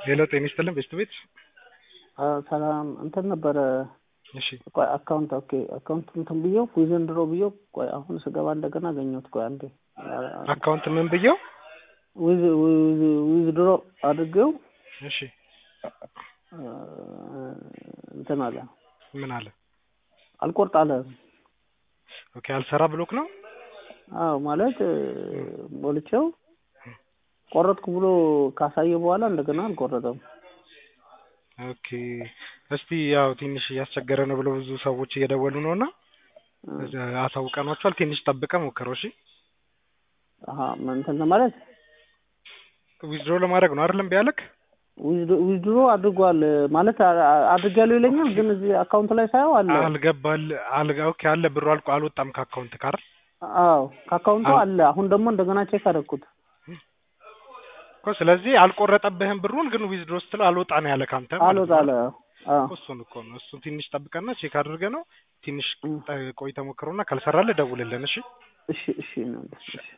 ሄሎ ጤና ይስጥልን ቤስት ቤት ሰላም እንትን ነበረ። እሺ ቆይ አካውንት ኦኬ አካውንት እንትን ብዬው ዊዘንድሮ ብዬው ቆይ አሁን ስገባ እንደገና አገኘሁት። ቆይ አንዴ አካውንት ምን ብየው? ዊዝ ዊዝድሮ አድርጌው እሺ እንትን አለ ምን አለ? አልቆርጥ አለ። ኦኬ አልሰራ ብሎክ ነው። አዎ ማለት ሞልቼው ቆረጥኩ ብሎ ካሳየ በኋላ እንደገና አልቆረጠም። ኦኬ እስቲ ያው ትንሽ እያስቸገረ ነው ብለው ብዙ ሰዎች እየደወሉ ነው እና አሳውቀኗቸዋል። ትንሽ ጠብቀ ሞክረው። እሺ አሀ እንትን ማለት ዊዝድሮ ለማድረግ ነው አይደለም ቢያለክ ዊዝድሮ አድርጓል ማለት አድርጋለሁ ይለኛል፣ ግን እዚህ አካውንት ላይ ሳየው አለ አልገባል አልጋ ኦኬ አለ ብሩ አልቆ አልወጣም ከአካውንት ካር አዎ ከአካውንቱ አለ። አሁን ደግሞ እንደገና ቼክ አደረኩት እኮ ስለዚህ አልቆረጠብህም ብሩን፣ ግን ዊዝድሮ ስትለው አልወጣ ነው ያለ ካንተ አልወጣ አለ። አዎ እሱን እኮ ነው እሱን ትንሽ ጠብቀና ቼክ አድርገ ነው ትንሽ ቆይተህ ሞክረውና ካልሰራልህ ደውልልን። እሺ እሺ እሺ ነው እሺ